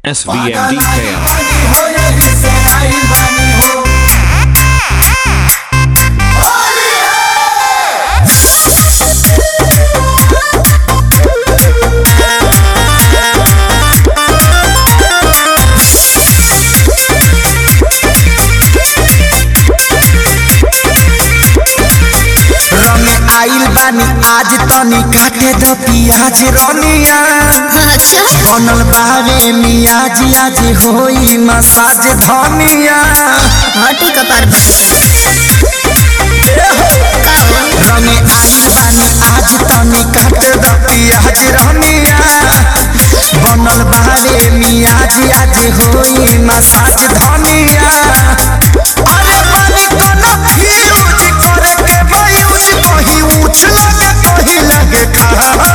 SVMD KM. हो यही से आई बानी हो रंगे आइल बानी आज तनी काटे द पियाज रनिया अच्छा बनल बावे मियाज आज होई मसाज धनिया हटी कपार रंगे आइल बानी आज तनी काटे द पियाज रनिया बनल बावे मियाज आज होई मसाज धनिया अरे पानी कोनो फ्यूज करे के बयूज कहीं ऊंच लगे कहीं लगे खाला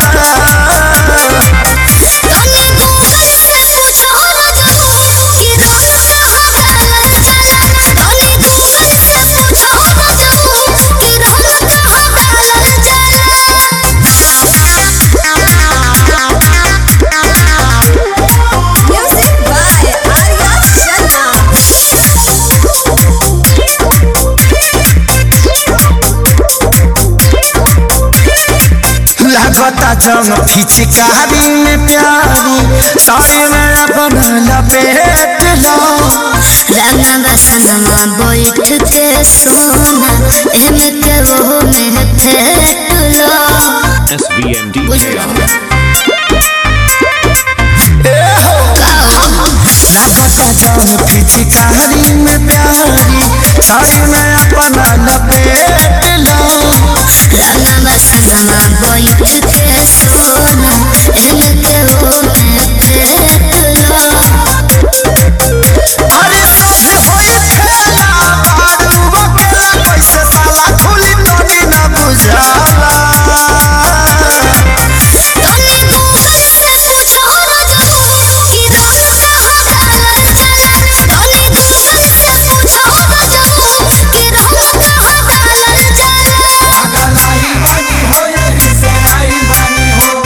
तने गूगल से पूछो मजनू कि रंग कहाँ डालल जाला तने गूगल से पूछो मजनू कि रंग कहाँ डालल जाला म्यूजिक बाय आर्या लागता जंग फिचकारी में प्यारी साड़ी में अपन लपेट लो रंगवा संगवा बैठ के सोना एमे के वो में फेट लो SVMD KM. लागता जंग फिचकारी में प्यारी साड़ी में अपन लपेट लो रंगवा संगवा बैठ के सोना एमे के वो में फेट लो अरे सब होई खेला बारू बकेला कैसे साला खुली तनी न बुझाला तने गूगल से पूछो मजनू कि रंग कहाँ डालल जाला तने गूगल से पूछो मजनू कि रंग कहाँ डालल जाला पागल आई बानी हो यही से आई बानी हो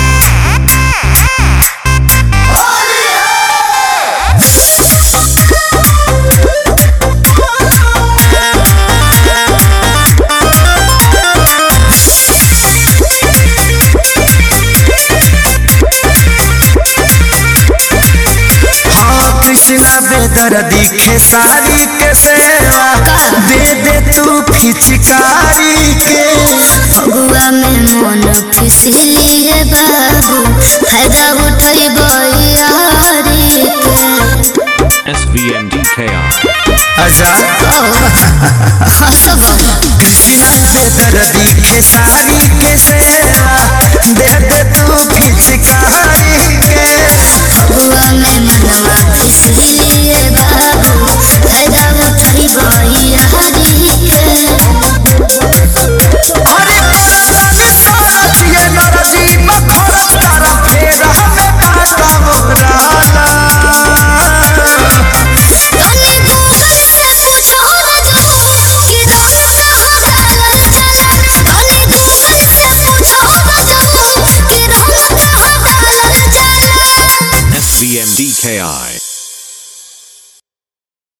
हाँ कृष्णा बेदर्दी खेसारी के सेवा दे दे तू फिचकारी के फगुआ में मन फिसली है बाबू फायदा उठई बयारी के SVMD KM. अच्छा हसब कृष्णा बेदर्दी खेसारी के सेवा दे दे